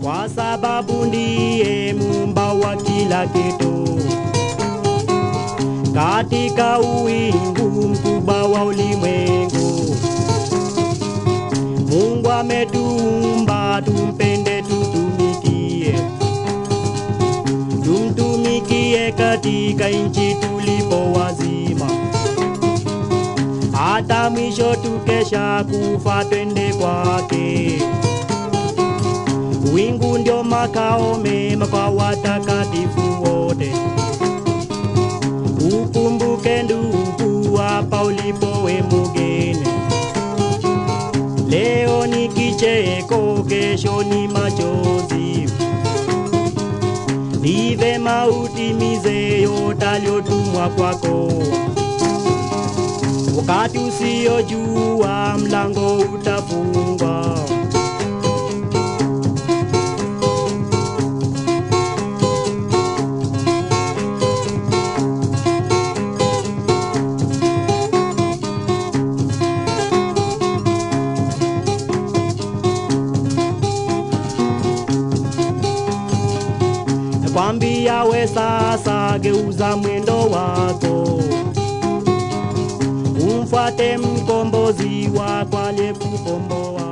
kwa sababu ndiye muumba wa kila kitu. Katika uwingu mkubwa wa ulimwengu, Mungu ametuumba tumpende, tutumikie, tumtumikie katika nchi tulipo wazima, hata mwisho tukesha kufa twende kwake. Wingu ndio makao mema kwa watakatifu wote. Ukumbuke ndugu, hapa ulipo we mugeni. Leo ni kicheko, kesho ni machozi. Ni vema utimize yote aliyotumwa kwako. Wakati usiojua mlango utafungwa. Nakwambia we sasa, geuza mwendo wako, umfuate mkombozi wako aliyekukomboa.